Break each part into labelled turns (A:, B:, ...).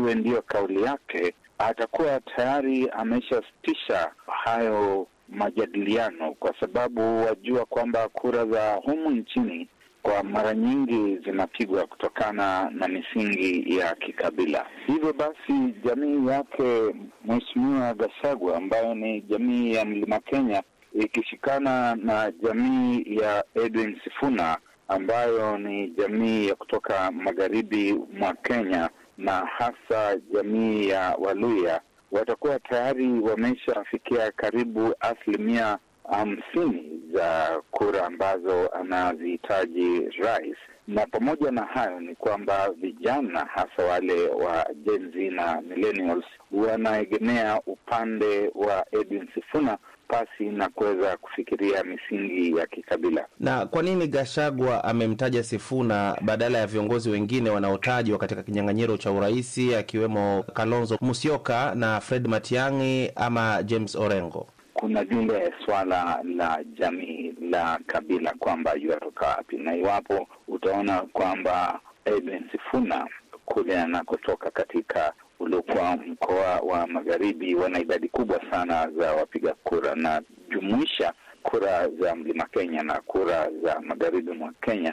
A: iwe ndiyo kauli yake, atakuwa tayari ameshasitisha hayo majadiliano, kwa sababu wajua kwamba kura za humu nchini kwa mara nyingi zinapigwa kutokana na misingi ya kikabila. Hivyo basi, jamii yake Mheshimiwa Gachagua ambayo ni jamii ya Mlima Kenya ikishikana na jamii ya Edwin Sifuna ambayo ni jamii ya kutoka magharibi mwa Kenya na hasa jamii ya Waluya watakuwa tayari wameshafikia karibu asilimia hamsini za kura ambazo anazihitaji rais. Na pamoja na hayo ni kwamba vijana hasa wale wa Gen Z na millennials wanaegemea upande wa Edwin Sifuna pasi na kuweza kufikiria misingi ya kikabila.
B: Na kwa nini Gashagwa amemtaja Sifuna badala ya viongozi wengine wanaotajwa katika kinyang'anyiro cha uraisi akiwemo Kalonzo Musyoka na Fred Matiang'i ama James Orengo?
A: Kuna lile swala la jamii la kabila kwamba yuatoka wapi, na iwapo utaona kwamba Edwin Sifuna kule anakotoka katika uliokuwa mkoa wa magharibi wana idadi kubwa sana za wapiga kura, na jumuisha kura za mlima Kenya na kura za magharibi mwa Kenya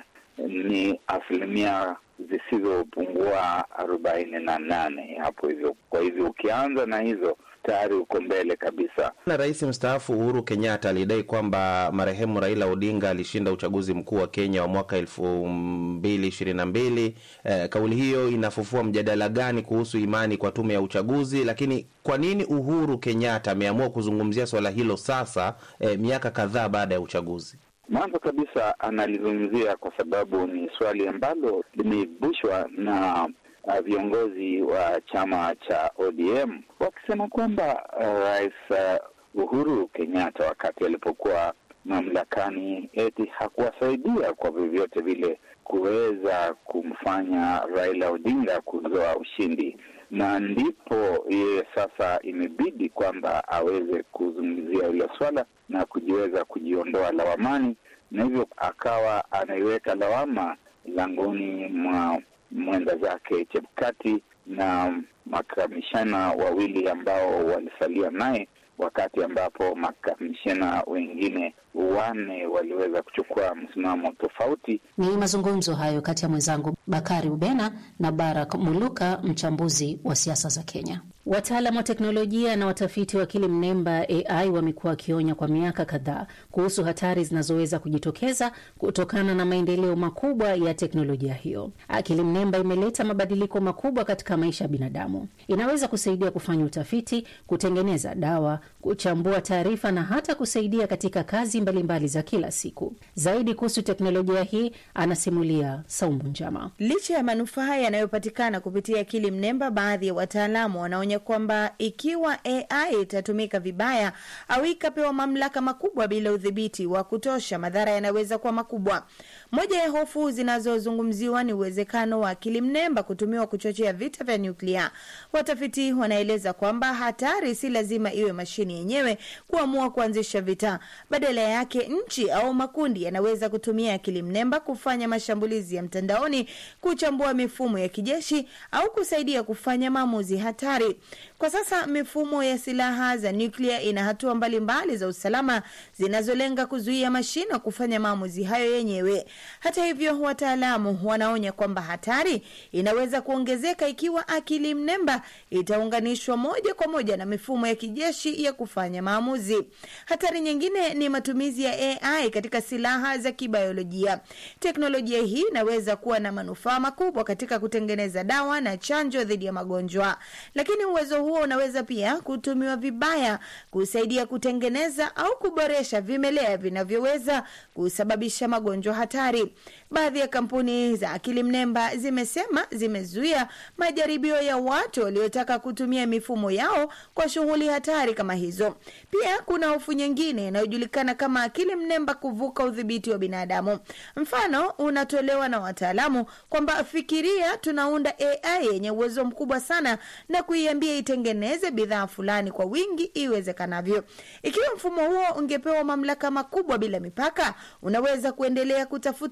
A: ni asilimia zisizopungua arobaini na nane hapo hivyo. Kwa hivyo ukianza na hizo tayari uko mbele kabisa.
B: Na rais mstaafu Uhuru Kenyatta alidai kwamba marehemu Raila Odinga alishinda uchaguzi mkuu wa Kenya wa mwaka elfu mbili ishirini na mbili. Eh, kauli hiyo inafufua mjadala gani kuhusu imani kwa tume ya uchaguzi? Lakini kwa nini Uhuru Kenyatta ameamua kuzungumzia swala hilo sasa, eh, miaka kadhaa baada ya uchaguzi?
A: Mwanzo kabisa analizungumzia kwa sababu ni swali ambalo limeibushwa na uh, viongozi wa chama cha ODM wakisema kwamba uh, rais uh, Uhuru Kenyatta wakati alipokuwa mamlakani eti hakuwasaidia kwa vyovyote vile kuweza kumfanya Raila Odinga kuzoa ushindi, na ndipo yeye sasa imebidi kwamba aweze kuzungumzia hilo swala na kujiweza kujiondoa lawamani, na hivyo akawa anaiweka lawama langoni mwa mwenda zake Chebukati na makamishana wawili ambao walisalia naye, wakati ambapo makamishana wengine wanne waliweza kuchukua msimamo tofauti.
C: Ni mazungumzo hayo kati ya mwenzangu Bakari Ubena na Barak Muluka, mchambuzi wa siasa za Kenya. Wataalamu wa teknolojia na watafiti wa akili mnemba AI wamekuwa wakionya kwa miaka kadhaa kuhusu hatari zinazoweza kujitokeza kutokana na maendeleo makubwa ya teknolojia hiyo. Akili mnemba imeleta mabadiliko makubwa katika maisha ya binadamu. Inaweza kusaidia kufanya utafiti, kutengeneza dawa, kuchambua taarifa na hata kusaidia katika kazi mbalimbali mbali za kila siku. Zaidi kuhusu teknolojia hii anasimulia Saumu Njama.
D: Licha ya manufaa yanayopatikana kupitia akili mnemba, baadhi ya wataalamu wanaonya kwamba ikiwa AI itatumika vibaya au ikapewa mamlaka makubwa bila udhibiti wa kutosha, madhara yanaweza kuwa makubwa. Moja ya hofu zinazozungumziwa ni uwezekano wa akili mnemba kutumiwa kuchochea vita vya nyuklia. Watafiti wanaeleza kwamba hatari si lazima iwe mashine yenyewe kuamua kuanzisha vita. Badala yake, nchi au makundi yanaweza kutumia akili mnemba kufanya mashambulizi ya mtandaoni, kuchambua mifumo ya kijeshi au kusaidia kufanya maamuzi hatari. Kwa sasa mifumo ya silaha za nyuklia ina hatua mbalimbali za usalama zinazolenga kuzuia mashine kufanya maamuzi hayo yenyewe. Hata hivyo, wataalamu wanaonya kwamba hatari inaweza kuongezeka ikiwa akili mnemba itaunganishwa moja kwa moja na mifumo ya kijeshi ya kufanya maamuzi. Hatari nyingine ni matumizi ya AI katika silaha za kibiolojia. Teknolojia hii inaweza kuwa na manufaa makubwa katika kutengeneza dawa na chanjo dhidi ya magonjwa, lakini uwezo huo unaweza pia kutumiwa vibaya kusaidia kutengeneza au kuboresha vimelea vinavyoweza kusababisha magonjwa hatari. Baadhi ya kampuni za akili mnemba zimesema zimezuia majaribio ya watu waliotaka kutumia mifumo yao kwa shughuli hatari kama hizo. Pia kuna hofu nyingine inayojulikana kama akili mnemba kuvuka udhibiti wa binadamu. Mfano unatolewa na wataalamu kwamba fikiria, tunaunda AI yenye uwezo mkubwa sana na kuiambia itengeneze bidhaa fulani kwa wingi iwezekanavyo. Ikiwa mfumo huo ungepewa mamlaka makubwa bila mipaka, unaweza kuendelea kutafuta njia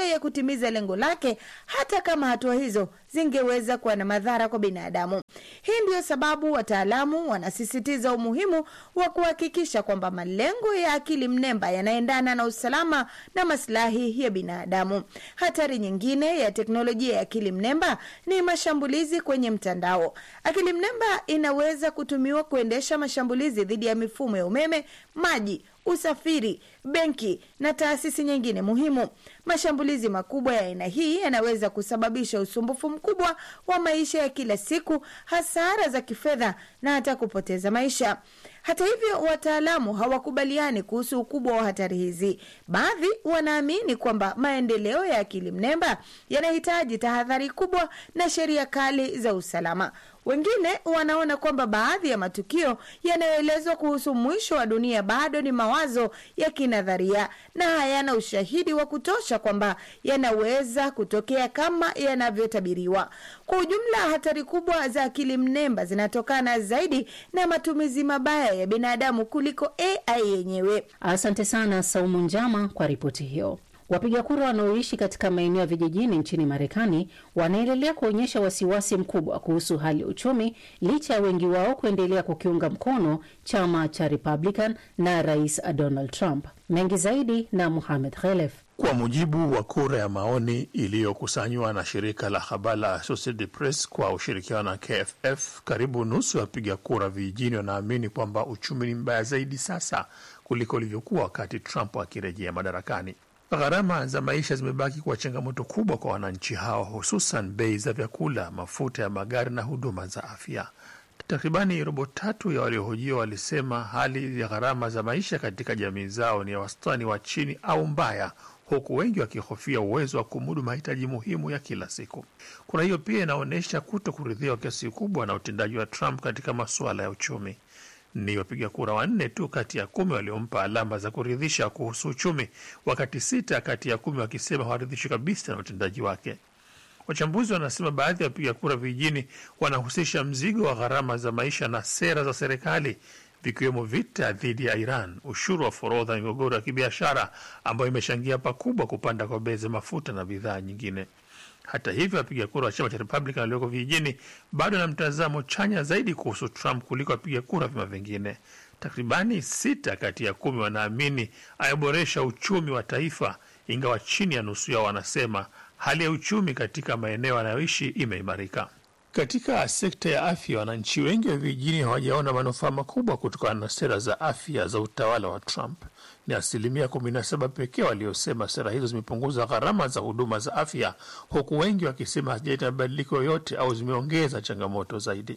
D: njia ya kutimiza lengo lake, hata kama hatua hizo zingeweza kuwa na madhara kwa binadamu. Hii ndiyo sababu wataalamu wanasisitiza umuhimu wa kuhakikisha kwamba malengo ya akili mnemba yanaendana na usalama na maslahi ya binadamu. Hatari nyingine ya teknolojia ya akili mnemba ni mashambulizi kwenye mtandao. Akili mnemba inaweza kutumiwa kuendesha mashambulizi dhidi ya mifumo ya umeme, maji usafiri, benki na taasisi nyingine muhimu. Mashambulizi makubwa ya aina hii yanaweza kusababisha usumbufu mkubwa wa maisha ya kila siku, hasara za kifedha na hata kupoteza maisha. Hata hivyo, wataalamu hawakubaliani kuhusu ukubwa wa hatari hizi. Baadhi wanaamini kwamba maendeleo ya akili mnemba yanahitaji tahadhari kubwa na sheria kali za usalama. Wengine wanaona kwamba baadhi ya matukio yanayoelezwa kuhusu mwisho wa dunia bado ni mawazo ya kinadharia na hayana ushahidi wa kutosha kwamba yanaweza kutokea kama yanavyotabiriwa. Kwa ujumla, hatari kubwa za akili mnemba zinatokana zaidi na matumizi mabaya ya binadamu kuliko AI yenyewe.
C: Asante sana Saumu Njama kwa ripoti hiyo. Wapiga kura wanaoishi katika maeneo ya vijijini nchini Marekani wanaendelea kuonyesha wasiwasi mkubwa kuhusu hali ya uchumi licha ya wengi wao kuendelea kukiunga mkono chama cha Republican na Rais Donald Trump. Mengi zaidi na Muhamed Khelef.
E: Kwa mujibu wa kura ya maoni iliyokusanywa na shirika la habari la Associated Press kwa ushirikiano na KFF, karibu nusu ya wapiga kura vijijini wanaamini kwamba uchumi ni mbaya zaidi sasa kuliko ulivyokuwa wakati Trump akirejea madarakani. Gharama za maisha zimebaki kuwa changamoto kubwa kwa wananchi hao, hususan bei za vyakula, mafuta ya magari na huduma za afya. Takribani robo tatu ya waliohojiwa walisema hali ya gharama za maisha katika jamii zao ni ya wastani wa chini au mbaya, huku wengi wakihofia uwezo wa kumudu mahitaji muhimu ya kila siku. Kura hiyo pia inaonyesha kuto kuridhiwa kiasi kubwa na utendaji wa Trump katika masuala ya uchumi. Ni wapiga kura wanne tu kati ya kumi waliompa alama za kuridhisha kuhusu uchumi, wakati sita kati ya kumi wakisema hawaridhishwi kabisa na utendaji wake. Wachambuzi wanasema baadhi ya wapiga kura vijijini wanahusisha mzigo wa gharama za maisha na sera za serikali, vikiwemo vita dhidi ya Iran, ushuru wa forodha na migogoro ya kibiashara ambayo imechangia pakubwa kupanda kwa bei za mafuta na bidhaa nyingine. Hata hivyo, wapiga kura wa chama cha Republican walioko vijijini bado na mtazamo chanya zaidi kuhusu Trump kuliko wapiga kura vyama vingine. Takribani sita kati ya kumi wanaamini ayaboresha uchumi wa taifa, ingawa chini ya nusu yao wanasema hali ya uchumi katika maeneo yanayoishi imeimarika. Katika sekta ya afya, wananchi wengi wa vijijini hawajaona manufaa makubwa kutokana na sera za afya za utawala wa Trump. Ni asilimia 17 pekee waliosema sera hizo zimepunguza gharama za huduma za afya, huku wengi wakisema hazijaleta mabadiliko yoyote au zimeongeza changamoto zaidi.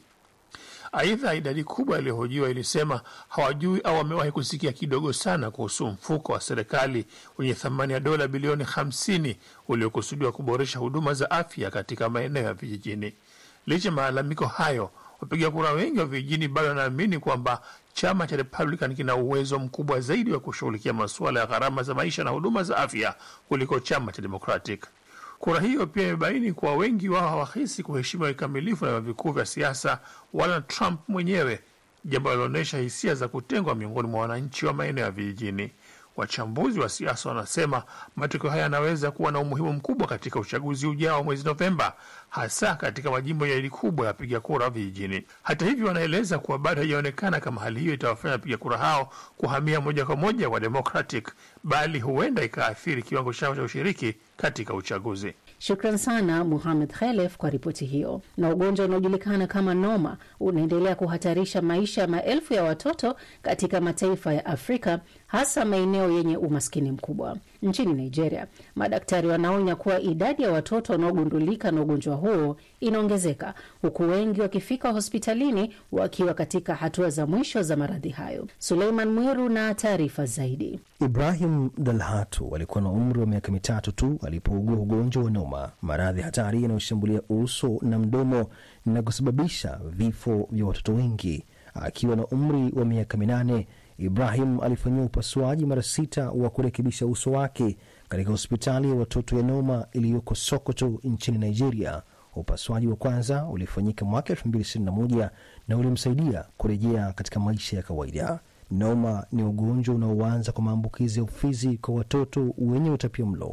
E: Aidha, idadi kubwa iliyohojiwa ilisema hawajui au wamewahi kusikia kidogo sana kuhusu mfuko wa serikali wenye thamani ya dola bilioni 50 uliokusudiwa kuboresha huduma za afya katika maeneo ya vijijini. Licha ya malalamiko hayo, wapiga kura wengi wa vijijini bado wanaamini kwamba chama cha Republican kina uwezo mkubwa zaidi wa kushughulikia masuala ya gharama za maisha na huduma za afya kuliko chama cha Democratic. Kura hiyo pia imebaini kuwa wengi wao hawahisi kuheshimiwa kikamilifu na vyama vikuu vya siasa wala Trump mwenyewe, jambo linaloonyesha hisia za kutengwa miongoni mwa wananchi wa maeneo ya vijijini. Wachambuzi wa siasa wanasema matokeo haya yanaweza kuwa na umuhimu mkubwa katika uchaguzi ujao mwezi Novemba, hasa katika majimbo ya idadi kubwa ya wapiga kura vijijini. Hata hivyo, wanaeleza kuwa bado haijaonekana kama hali hiyo itawafanya wapiga kura hao kuhamia moja kwa moja wa Democratic, bali huenda ikaathiri kiwango chao cha ushiriki katika uchaguzi.
C: Shukran sana Muhamed Khelef kwa ripoti hiyo. Na ugonjwa unaojulikana kama noma unaendelea kuhatarisha maisha ya maelfu ya watoto katika mataifa ya Afrika, hasa maeneo yenye umaskini mkubwa. Nchini Nigeria, madaktari wanaonya kuwa idadi ya watoto wanaogundulika na ugonjwa huo inaongezeka, huku wengi wakifika hospitalini wakiwa katika hatua za mwisho za maradhi hayo. Suleiman Mwiru na taarifa zaidi.
F: Ibrahim Dalhatu alikuwa na umri wa miaka mitatu tu alipougua ugonjwa wa noma, maradhi hatari yanayoshambulia uso na mdomo na kusababisha vifo vya watoto wengi. Akiwa na umri wa miaka minane, Ibrahim alifanyiwa upasuaji mara sita wa kurekebisha uso wake katika hospitali ya watoto ya Noma iliyoko Sokoto nchini Nigeria. Upasuaji wa kwanza ulifanyika mwaka 2021 na ulimsaidia kurejea katika maisha ya kawaida. Noma ni ugonjwa unaoanza kwa maambukizi ya ufizi kwa watoto wenye utapia mlo.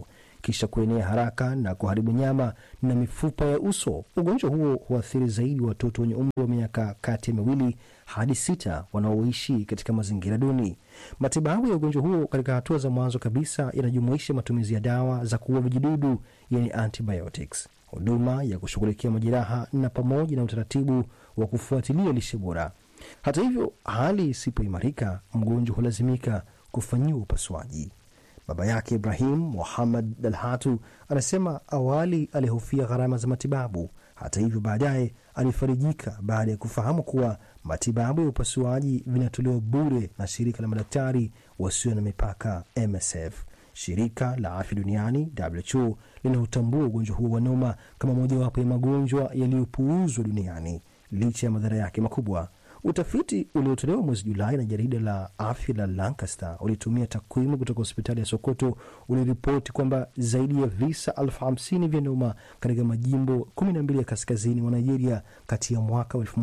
F: kisha kuenea haraka na kuharibu nyama na mifupa ya uso. Ugonjwa huo huathiri zaidi watoto wenye umri wa miaka kati ya miwili hadi sita wanaoishi katika mazingira duni. Matibabu ya ugonjwa huo katika hatua za mwanzo kabisa yanajumuisha matumizi ya dawa za kuua vijidudu, yani antibiotics, huduma ya kushughulikia majeraha na pamoja na utaratibu wa kufuatilia lishe bora. Hata hivyo, hali isipoimarika, mgonjwa hulazimika kufanyiwa upasuaji. Baba yake Ibrahim Muhammad Dalhatu anasema awali alihofia gharama za matibabu. Hata hivyo, baadaye alifarijika baada ya kufahamu kuwa matibabu ya upasuaji vinatolewa bure na shirika la madaktari wasio na mipaka MSF. Shirika la afya duniani WHO linautambua ugonjwa huo wa noma kama mojawapo ya magonjwa yaliyopuuzwa duniani licha ya madhara yake makubwa. Utafiti uliotolewa mwezi Julai na jarida la afya la Lancaster ulitumia takwimu kutoka hospitali ya Sokoto uliripoti kwamba zaidi ya visa elfu hamsini vya noma katika majimbo 12 ya kaskazini mwa Nigeria kati ya mwaka wa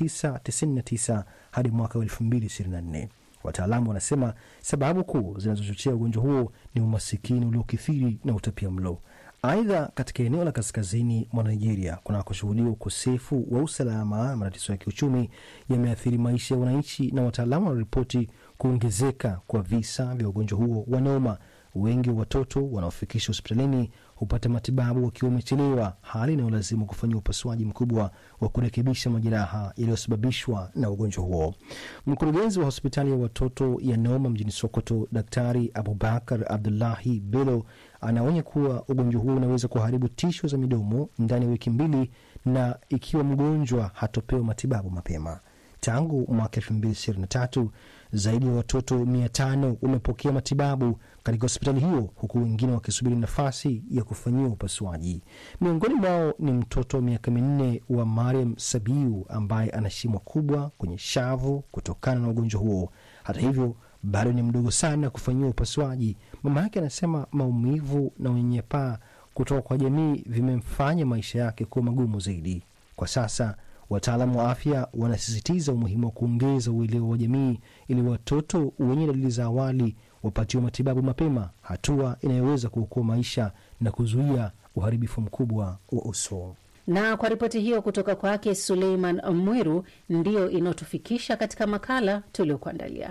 F: 1999 hadi mwaka wa 2024. Wataalamu wanasema sababu kuu zinazochochea ugonjwa huo ni umasikini uliokithiri na utapia mlo. Aidha, katika eneo la kaskazini mwa Nigeria kunakoshuhudiwa ukosefu wa usalama na matatizo ya kiuchumi yameathiri maisha ya wananchi, na wataalamu wanaripoti kuongezeka kwa visa vya ugonjwa huo wa noma. Wengi wa watoto wanaofikishwa hospitalini hupata matibabu wakiwa wamechelewa, hali inayolazimu kufanyia upasuaji mkubwa wa kurekebisha majeraha yaliyosababishwa na ugonjwa huo. Mkurugenzi wa hospitali ya watoto ya Noma mjini Sokoto, Daktari Abubakar Abdullahi Bello anaonya kuwa ugonjwa huo unaweza kuharibu tisho za midomo ndani ya wiki mbili, na ikiwa mgonjwa hatopewa matibabu mapema. Tangu mwaka elfu mbili ishirini na tatu zaidi ya watoto mia tano wamepokea matibabu katika hospitali hiyo huku wengine wakisubiri nafasi ya kufanyiwa upasuaji. Miongoni mwao ni mtoto wa miaka minne wa Mariam Sabiu ambaye ana shimo kubwa kwenye shavu kutokana na ugonjwa huo. Hata hivyo bado ni mdogo sana kufanyiwa upasuaji. Mama yake anasema maumivu na unyanyapaa kutoka kwa jamii vimemfanya maisha yake kuwa magumu zaidi. Kwa sasa wataalamu wa afya wanasisitiza umuhimu wa kuongeza uelewa wa jamii ili watoto wenye dalili za awali wapatiwe matibabu mapema, hatua inayoweza kuokoa maisha na kuzuia uharibifu mkubwa wa uso.
C: Na kwa ripoti hiyo kutoka kwake Suleiman Mwiru, ndiyo inayotufikisha katika makala tuliokuandalia.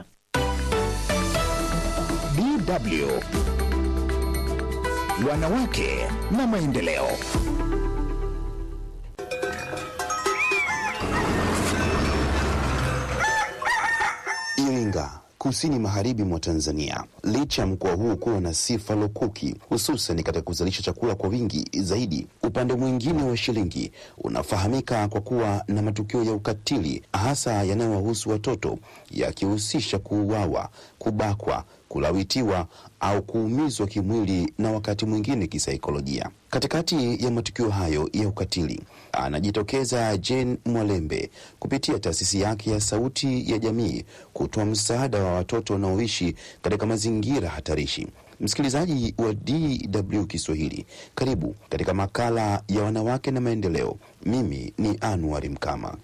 G: DW Wanawake na Maendeleo.
H: Iringa kusini magharibi mwa Tanzania. Licha ya mkoa huu kuwa na sifa lukuki, hususan katika kuzalisha chakula kwa wingi zaidi, upande mwingine wa shilingi unafahamika kwa kuwa na matukio ya ukatili, hasa yanayowahusu watoto, yakihusisha kuuawa, kubakwa, kulawitiwa au kuumizwa kimwili na wakati mwingine kisaikolojia. Katikati ya matukio hayo ya ukatili anajitokeza Jane Mwalembe kupitia taasisi yake ya Sauti ya Jamii kutoa msaada wa watoto wanaoishi katika mazingira hatarishi. Msikilizaji wa DW Kiswahili, karibu katika makala ya wanawake na maendeleo. Mimi ni Anwar Mkama.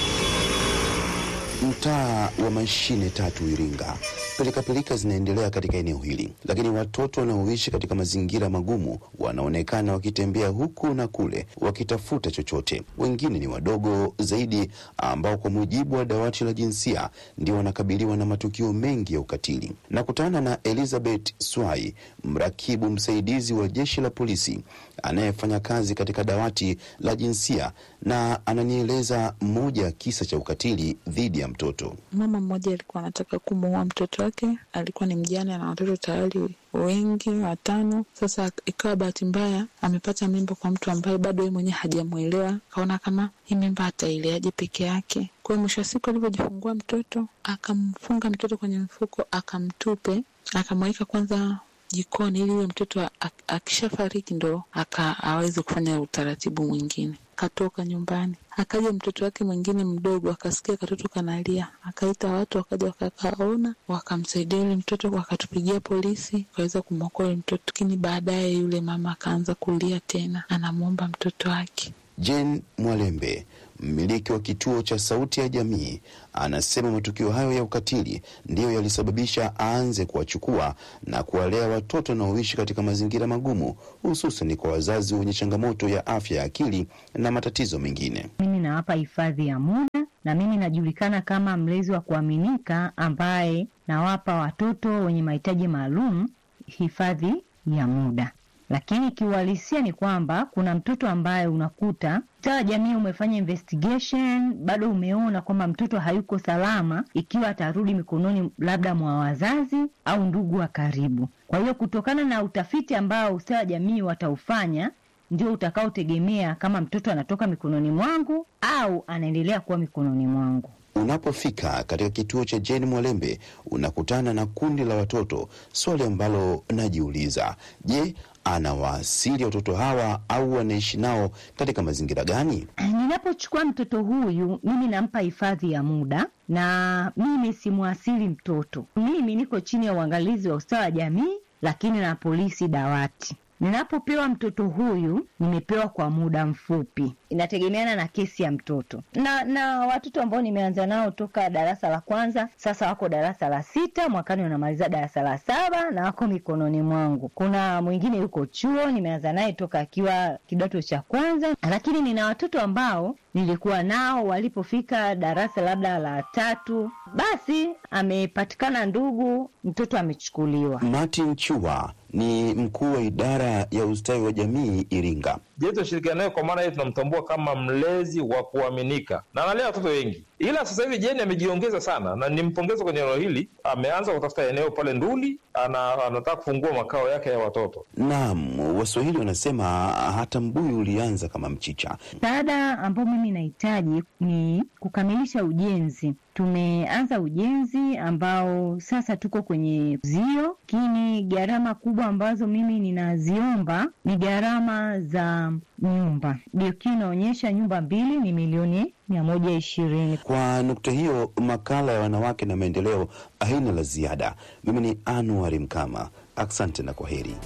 H: Mtaa wa mashine tatu Iringa, pilikapilika zinaendelea katika eneo hili, lakini watoto wanaoishi katika mazingira magumu wanaonekana wakitembea huku na kule wakitafuta chochote. Wengine ni wadogo zaidi, ambao kwa mujibu wa dawati la jinsia ndio wanakabiliwa na matukio mengi ya ukatili. Nakutana na Elizabeth Swai, mrakibu msaidizi wa jeshi la polisi anayefanya kazi katika dawati la jinsia, na ananieleza moja ya kisa cha ukatili dhidi ya mtoto.
I: Mama mmoja alikuwa anataka kumuua mtoto wake, alikuwa ni mjane na watoto tayari wengi watano. Sasa ikawa bahati mbaya amepata mimba kwa mtu ambaye bado yeye mwenyewe hajamwelewa, akaona kama hii mimba ataileaje peke yake. Kwa hiyo mwisho wa siku alivyojifungua mtoto, akamfunga mtoto kwenye mfuko, akamtupe, akamweka kwanza jikoni ili yule mtoto akishafariki ndo aka aweze kufanya utaratibu mwingine. Katoka nyumbani, akaja mtoto wake mwingine mdogo, akasikia katoto kanalia, akaita watu, wakaja wakakaona, wakamsaidia yule mtoto, wakatupigia polisi, wakaweza kumwokoa yule mtoto. Lakini baadaye yule mama akaanza kulia tena, anamwomba mtoto wake.
H: Jane Mwalembe, mmiliki wa kituo cha Sauti ya Jamii, anasema matukio hayo ya ukatili ndiyo yalisababisha aanze kuwachukua na kuwalea watoto wanaoishi katika mazingira magumu, hususan kwa wazazi wenye changamoto ya afya ya akili na matatizo mengine.
J: Mimi nawapa hifadhi ya muda na mimi najulikana kama mlezi wa kuaminika ambaye nawapa watoto wenye mahitaji maalum hifadhi ya muda. Lakini kiuhalisia ni kwamba kuna mtoto ambaye unakuta sawa, jamii umefanya investigation, bado umeona kwamba mtoto hayuko salama ikiwa atarudi mikononi labda mwa wazazi au ndugu wa karibu. Kwa hiyo kutokana na utafiti ambao ustawi wa jamii wataufanya ndio utakaotegemea kama mtoto anatoka mikononi mwangu au anaendelea kuwa mikononi mwangu.
H: Unapofika katika kituo cha Jane Mwalembe unakutana na kundi la watoto. Swali ambalo najiuliza, je, anawaasili watoto hawa au wanaishi nao katika mazingira gani?
J: Ninapochukua mtoto huyu, mimi nampa hifadhi ya muda na mimi simwasili mtoto. Mimi niko chini ya uangalizi wa ustawi wa jamii, lakini na polisi dawati. Ninapopewa mtoto huyu nimepewa kwa muda mfupi, inategemeana na kesi ya mtoto na na watoto ambao nimeanza nao toka darasa la kwanza, sasa wako darasa la sita, mwakani wanamaliza darasa la saba na wako mikononi mwangu. Kuna mwingine yuko chuo, nimeanza naye toka akiwa kidato cha kwanza, lakini nina watoto ambao nilikuwa nao walipofika darasa labda la tatu, basi amepatikana ndugu, mtoto amechukuliwa.
H: Martin Chua ni mkuu wa idara ya ustawi wa jamii Iringa.
K: Je, tunashirikiana naye kwa maana hiyo tunamtambua kama mlezi wa kuaminika na analea watoto wengi, ila sasa hivi Jeni amejiongeza sana na nimpongeza kwenye eneo hili. Ameanza kutafuta eneo pale Nduli, ana, anataka kufungua makao yake ya watoto.
H: Naam, Waswahili wanasema hata mbuyu ulianza kama mchicha.
J: Msaada ambao mimi nahitaji ni kukamilisha ujenzi. Tumeanza ujenzi ambao sasa tuko kwenye zio, lakini gharama kubwa ambazo mimi ninaziomba ni gharama za nyumba. DOQ inaonyesha nyumba mbili ni milioni mia moja ishirini.
H: Kwa nukta hiyo, makala ya wanawake na maendeleo haina la ziada. Mimi ni Anuari Mkama, asante na kwa heri.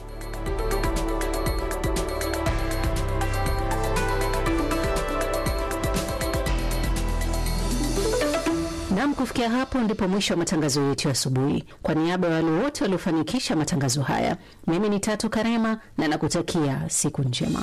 C: Nam, kufikia hapo ndipo mwisho wa matangazo yetu ya asubuhi. Kwa niaba ya wale wote waliofanikisha matangazo haya, mimi ni Tatu Karema na nakutakia siku njema.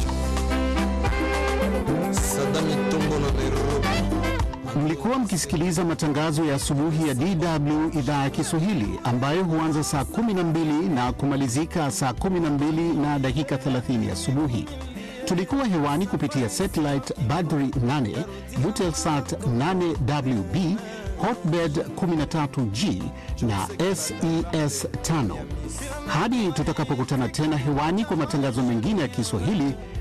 L: Mlikuwa mkisikiliza matangazo ya asubuhi ya DW idhaa ya Kiswahili ambayo huanza saa 12 na kumalizika saa 12 na dakika 30 asubuhi. Tulikuwa hewani kupitia satellite Badri 8, Eutelsat 8WB, Hotbird 13G na SES 5. Hadi tutakapokutana tena hewani kwa matangazo mengine ya Kiswahili,